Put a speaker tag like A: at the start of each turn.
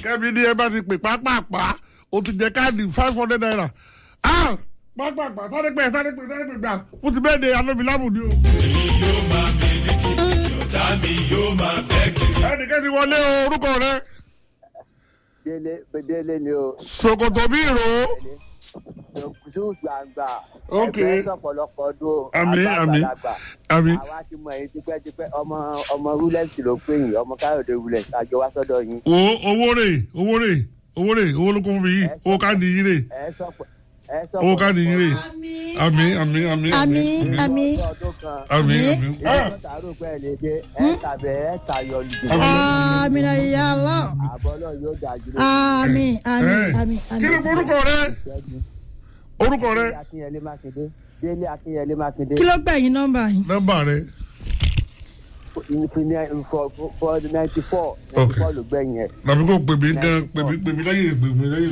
A: kẹ́mi ní ẹ bá ti pè pápápá o ti jẹ káàdì five hundred naira ah pápápá sáré pẹ́ sáré pẹ́ sáré pẹ́ gbà fún ti bẹ́ẹ̀ de alóbilámù ni o.
B: èmi yóò máa mílíkì ọ̀tá mi yóò máa bẹ́ kiri.
A: ẹnìkan ti wọlé o orúkọ rẹ
C: délé délé ni o
A: ṣòkòtò bí ìró
C: ṣùgbọ́n gbàngbà
A: Ok.
C: ẹgbẹ́ sọ̀pọ̀lọpọ̀ ọdún o
A: Àmín, àmín.
C: àgbàlagbà.
A: àmì
C: àwa ti mọ èyí tipẹ́tipẹ́ ọmọ ọmọ rúlẹ̀sì ló pè yín ọmọ káyọ̀dé rúlẹ̀sì àjọ wá sọ́dọ̀ yín
A: wo owó rè owó rè owó rè owó ló kún fún mi yìí owó káàdì yìí rè
C: ẹ sọ̀pọ̀ ẹ
A: owó káàdì yìí rè àmì àmì àmì
D: àmì àmì
C: ọdún kan
A: àmì
D: Àmín.
A: àmì.
C: ilé
A: Ah,
C: mọ́tàrú pẹ́ lè dé ẹ tàbẹ̀ ẹ tayọ lùdì
D: àmì náà yà lọ
C: àbọ̀ náà yóò dájú lójú
D: àmì àmì
A: eh,
D: àmì
A: kí ni
D: àmì.
A: orúkọ rẹ
C: ìṣẹ́gun
A: orúkọ rẹ
C: délé akínyẹlé mákindé délé akínyẹlé mákindé
D: kí ló gbẹ̀yìn nọ́mbà yìí.
A: nọ́mbà rẹ
C: ìpínlẹ̀ for for ninety four
A: Ok.
C: ninety four ló gbẹ̀yìn ẹ̀.
A: tàbí kò pè mí gan pè mí pè mí lẹ́yìn pè mí lẹ́yìn